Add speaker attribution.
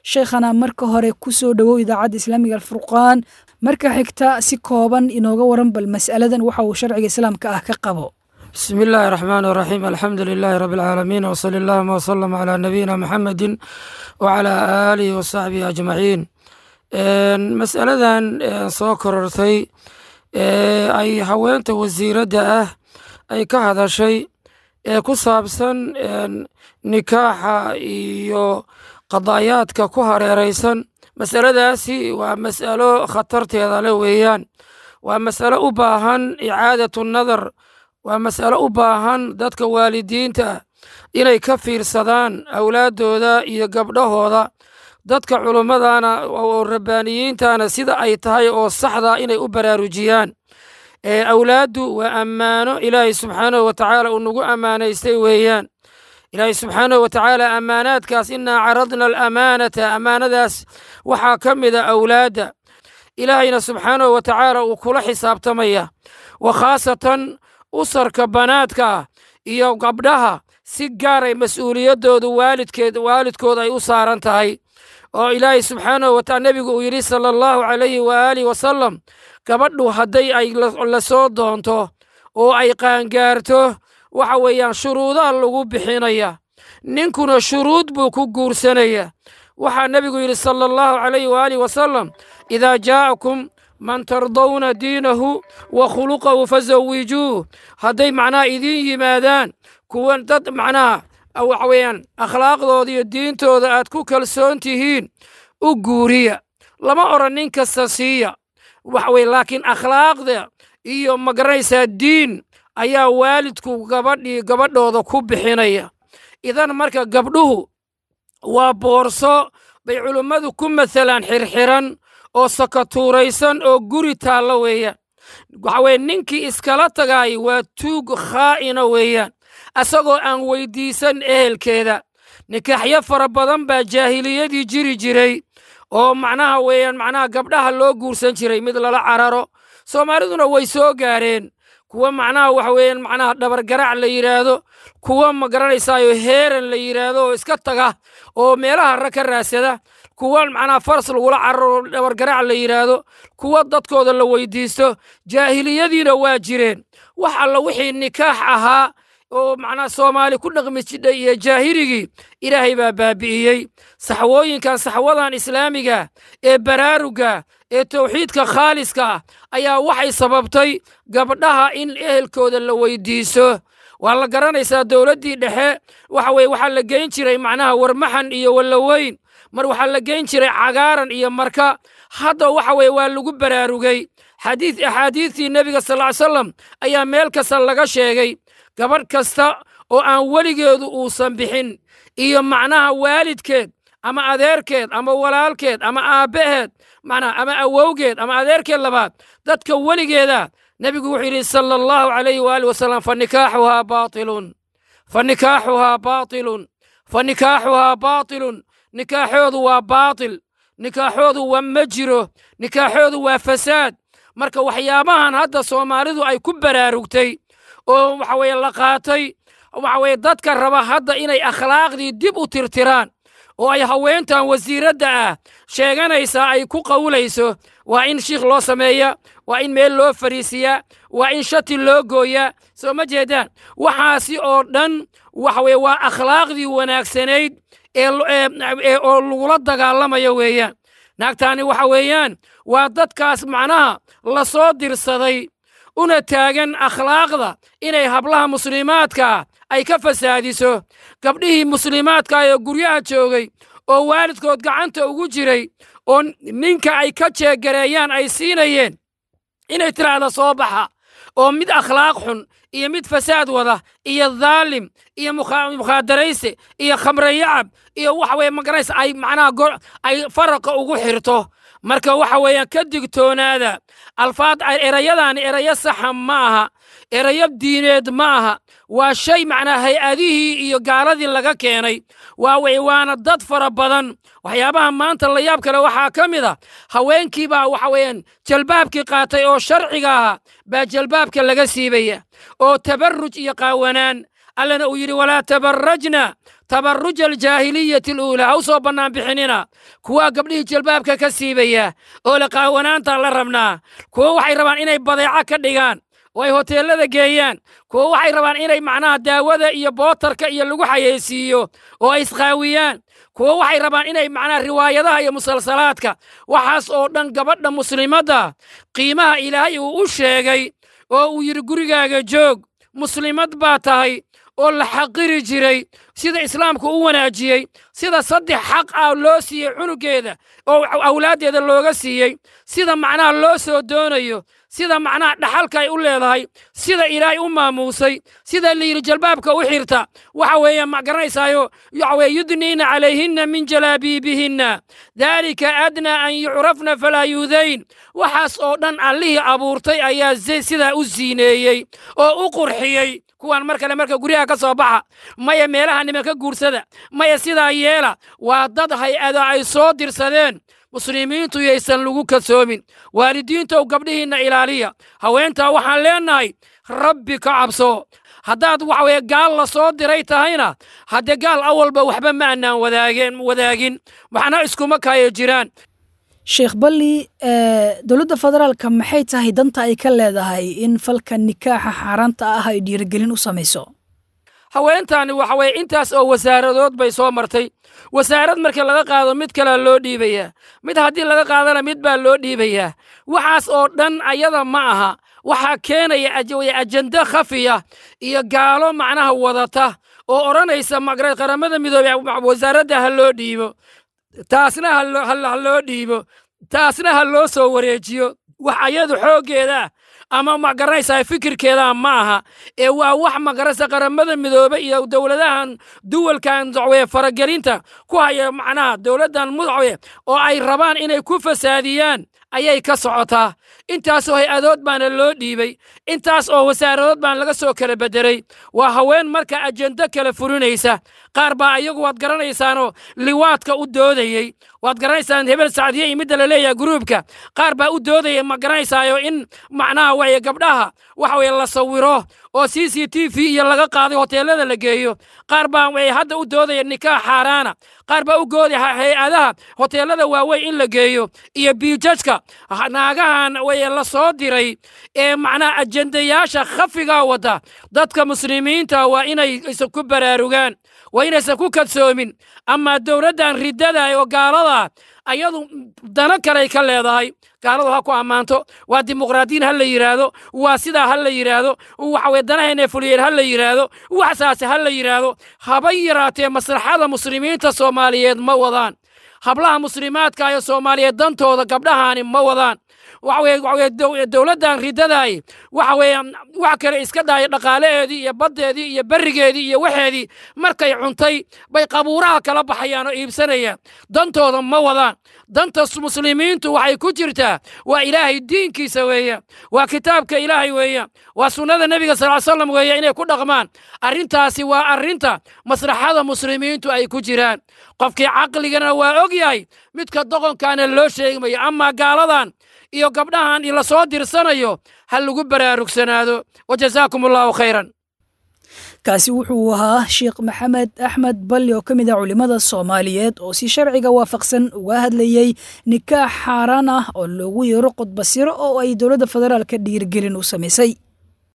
Speaker 1: sheekhana marka hore ku soo dhowow idaacadda islaamiga alfurqaan marka xigta si kooban inooga waran bal mas'aladan waxa uu sharciga islaamka ah ka qabo
Speaker 2: bismi illaahi raxmaan raxiim alxamdu lilaahi rabi alcaalamiin wsali allahuma wsalam calaa nabiyina muxamedin wacalaa aalihi wasaxbihi ajmaciin masaladan soo korortay ay haweenta wasiiradda ah ay ka hadashay ee ku saabsan nikaaxa iyo qadaayaadka ku hareeraysan masaladaasi waa mas'alo khatarteeda le weeyaan waa mas'alo u baahan icaadatu nadar waa mas'alo u baahan dadka waalidiinta inay ka fiirsadaan awlaaddooda iyo gabdhahooda dadka culummadana oo rabbaaniyiintana sida ay tahay oo saxda inay u baraarujiyaan awlaaddu waa ammaano ilaahay subxaanahu wa tacaala uu nagu ammaanaystay weeyaan ilaahay subxaanahu wa tacaala ammaanaadkaas innaa caradna alamaanata ammaanadaas waxaa ka mida awlaadda ilaahayna subxaanahu wa tacaala uu kula xisaabtamaya wa khaasatan usarka banaadka iyo gabdhaha si gaaray mas'uuliyaddoodu waalidkeed waalidkooda ay u saaran tahay oo ilaahay subxaanahu wa taala nebigu uu yidhi sala allahu calayhi waaalih wasalam gabadhu hadday ay la soo doonto oo ay qaangaarto waxa weeyaan shuruudaa lagu bixinaya ninkuna shuruud buu ku guursanaya waxaa nebigu yidhi sala allahu calayhi waaalih wasalam idaa jaa'akum man tardawna diinahu wa khuluqahu fasawijuuh hadday macnaha idiin yimaadaan kuwan dad macnaha waxa weeyaan akhlaaqdooda iyo diintooda aad ku kalsoon tihiin u guuriya lama odhan nin kasta siiya waxa weye laakiin akhlaaqda iyo magaranaysaa diin ayaa waalidku gabadhii gabadhooda ku bixinaya idan marka gabdhuhu waa boorso bay culummadu ku masalaan xirxiran oo sakatuuraysan oo guri taalla weeyaan waxa weye ninkii iskala tagaay waa tuug khaa'ina weeyaan asagoo aan weyddiisan ehelkeeda nikaaxyo fara badan baa jaahiliyadii jiri jiray oo macnaha weeyaan macnaha gabdhaha loo guursan jiray mid lala cararo soomaaliduna way soo gaareen kuwa macnaha waxa weeyaan macnaha dhabargarac la yidhaahdo kuwa ma garanaysaayo heeran la yidhaahdo oo iska taga oo meelaha ra ka raasada kuwa macnaha faras lagula cararo dhabargarac la yidhaahdo kuwa dadkooda la weydiisto jaahiliyadiina waa jireen wax alla wixii nikaax ahaa oo macnaha soomaali ku dhaqmi jidhay iyo jaahirigii ilaahay baa baabi'iyey saxwooyinkan saxwadan islaamiga ee baraaruga ee tawxiidka khaaliska ah ayaa waxay sababtay gabdhaha in ehelkooda la weydiiso waa la garanaysaa dowladdii dhexe waxa weye waxaa la geyn jiray macnaha warmaxan iyo wallaweyn mar waxaa la geyn jiray cagaaran iyo marka hadda waxa weye waa lagu baraarugay xadiid axaadiidtii nebiga sal ly salam ayaa meel kasta laga sheegay gabadh kasta oo aan weligeedu uusan bixin iyo macnaha waalidkeed ama adeerkeed ama walaalkeed ama aabbaheed macnaha ama awowgeed ama adeerkeed labaad dadka weligeeda nebigu wuxuu yidhi sala allahu calayhi waaalih wasalam fa nikaaxuhaa baatilun fa nikaaxuhaa baatilun fa nikaaxuhaa baatilun nikaaxoodu waa baatil nikaaxoodu waa ma jiro nikaaxoodu waa fasaad marka waxyaabahan hadda soomaalidu ay ku baraarugtay oo waxa weye la qaatay waxa weye dadka raba hadda inay akhlaaqdii dib u tirtiraan oo ay haweentan wasiiradda ah sheeganaysaa ay ku qawlayso waa in shiikh loo sameeya waa in meel loo fariisiyaa waa in shati loo gooyaa soo ma jeedaan waxaasi oo dhan waxa weye waa akhlaaqdii wanaagsanayd ee oo lagula dagaalamayo weeyaan naagtaani waxa weeyaan waa dadkaas macnaha la soo dirsaday una taagan akhlaaqda inay hablaha muslimaadkaa ay ka fasaadiso gabdhihii muslimaadka ee guryaha joogay oo waalidkood gacanta ugu jiray oo ninka ay ka jeegareeyaan ay siinayeen inay tiraahda soo baxa oo mid akhlaaq xun iyo mid fasaad wada iyo dhaalim iyo mukhadarayse iyo khamrayacab iyo waxa weye magaraysa ay macnaha ay faraqa ugu xirto marka waxa weeyaan ka digtoonaada alfaad erayadaani erayo saxa ma aha erayo diineed ma aha waa shay macnaa hay-adihii iyo gaaladii laga keenay waa weye waana dad fara badan waxyaabaha maanta la yaab kale waxaa ka mid a haweenkii baa waxa weeyaan jalbaabkii qaatay oo sharciga ahaa baa jalbaabka laga siibaya oo tabarruj iyo qaawanaan allana uu yidhi walaa tabarrajna tabaruja aljaahiliyati aluulaa ha u soo bannaan bixinina kuwaa gabdhihii jalbaabka ka siibaya oo la qaawanaantaan la rabnaa kuwo waxay rabaan inay badeeco ka dhigaan oo ay hoteellada geeyaan kuwo waxay rabaan inay macnaha daawada iyo bootarka iyo lagu xayeysiiyo oo ay isqaawiyaan kuwo waxay rabaan inay macnaha riwaayadaha iyo musalsalaadka waxaas oo dhan gabadha muslimadda qiimaha ilaahay uu u sheegay oo uu yidhi gurigaaga joog muslimad baa tahay oo la xaqiri jiray sida islaamku u wanaajiyey sida saddex xaq ah loo siiyey cunugeeda oo awlaaddeeda looga siiyey sida macnaha loo soo doonayo sida macnaha dhaxalka ay u leedahay sida ilaahay u maamuusay sida layidhi jalbaabka u xirta waxa weeye ma garanaysaayo waxa weye yudniina calayhinna min jalaabiibihinna daalika adnaa an yucrafna falaa yuudayn waxaas oo dhan allihii abuurtay ayaa sidaa u siineeyey oo u qurxiyey kuwan mar kale marka guryaha ka soo baxa maya meelaha nimanka guursada maya sidaa yeela waa dad hay-ada ay soo dirsadeen muslimiintu yaysan lagu kasoomin waalidiintow gabdhihiinna ilaaliya haweentaa waxaan leennahay rabbi ka cabso haddaad waxa weye gaal la soo diray tahayna haddee gaal awalba waxba ma annaan wadaageen wadaagin waxna iskuma kaayo jiraan
Speaker 1: sheekh balli dowladda federaalka maxay tahay danta ay ka leedahay in falka nikaaxa xaaraanta ah ay dhiirigelin u samayso
Speaker 2: haweentaani waxa weye intaas oo wasaaradood bay soo martay wasaarad markii laga qaado mid kalea loo dhiibayaa mid haddii laga qaadana mid baa loo dhiibayaa waxaas oo dhan ayada ma aha waxaa keenaya ajendo khafiya iyo gaalo macnaha wadata oo odhanaysa magara qaramada midoobey wasaaradda ha loo dhiibo taasna ha loo dhiibo taasna ha loo soo wareejiyo wax ayadu xooggeeda ah ama ma garanaysaa fikirkeeda ma aha ee waa wax magaraysa qaramada midoobe iyo dowladahan duwalkan dacweye faragelinta ku haya macnaha dowladdan mudacwe oo ay rabaan inay ku fasaadiyaan ayay ka socotaa intaasoo hay-adood baana loo dhiibey intaas oo wasaaradood baan laga soo kala beddelay waa haween marka ajendo kala furinaysa qaar baa ayagu waad garanaysaanoo liwaadka u doodayey waad garanaysaan hebel sacdiye iyo midda la leeyaha gruubka qaar baa u doodaya ma garanaysaayo in macnaha waye gabdhaha waxa weye la sawiro oo c c t v iyo laga qaaday hoteelada la geeyo qaar baa way hadda u doodaya nikaax xaaraana qaar baa u goodaya hay-adaha hoteelada waaweyn in la geeyo iyo biijajka naagahan weye la soo diray ee macnaha ajendayaasha khafigaa wada dadka muslimiinta waa inay isa ku baraarugaan waa inaysan ku kadsoomin ama dowladdan riddada oo gaalada ayadu dano kaley ka leedahay gaaladu ha ku ammaanto waa dimuqraadiyin ha la yidhaahdo waa sidaa ha la yidhaahdo waxaweye danaheenee fuliyeen ha la yidhaahdo waxsaase ha la yidhaahdo haba yaraatee maslaxada muslimiinta soomaaliyeed ma wadaan hablaha muslimaadka ee soomaaliyeed dantooda gabdhahaani ma wadaan waxaweye dowladdan riddadaay waxa weeye wax kale iska dhaaya dhaqaalaheedii iyo baddeedii iyo berrigeedii iyo waxeedii markay cuntay bay qabuuraha kala baxayaan oo iibsanayaan dantooda ma wadaan danta muslimiintu waxay ku jirtaa waa ilaahay diinkiisa weeyaan waa kitaabka ilaahay weeyaan waa sunnada nebiga sal ly slam weeya inay ku dhaqmaan arrintaasi waa arrinta maslaxada muslimiintu ay ku jiraan qofkii caqligana waa og yahay midka doqonkaana loo sheegmayo amaa gaaladan iyo gabdhahan la soo dirsanayo ha lagu baraarugsanaado wajazaakum allahu khayran
Speaker 1: kaasi wuxuu ahaa sheekh maxamed axmed balli oo ka mid ah culimmada soomaaliyeed oo si sharciga waafaqsan uga hadlayey nikaax xaaraan ah oo loogu yeero qodbasiro oo ay dowladda federaalka dhiirgelin u samaysay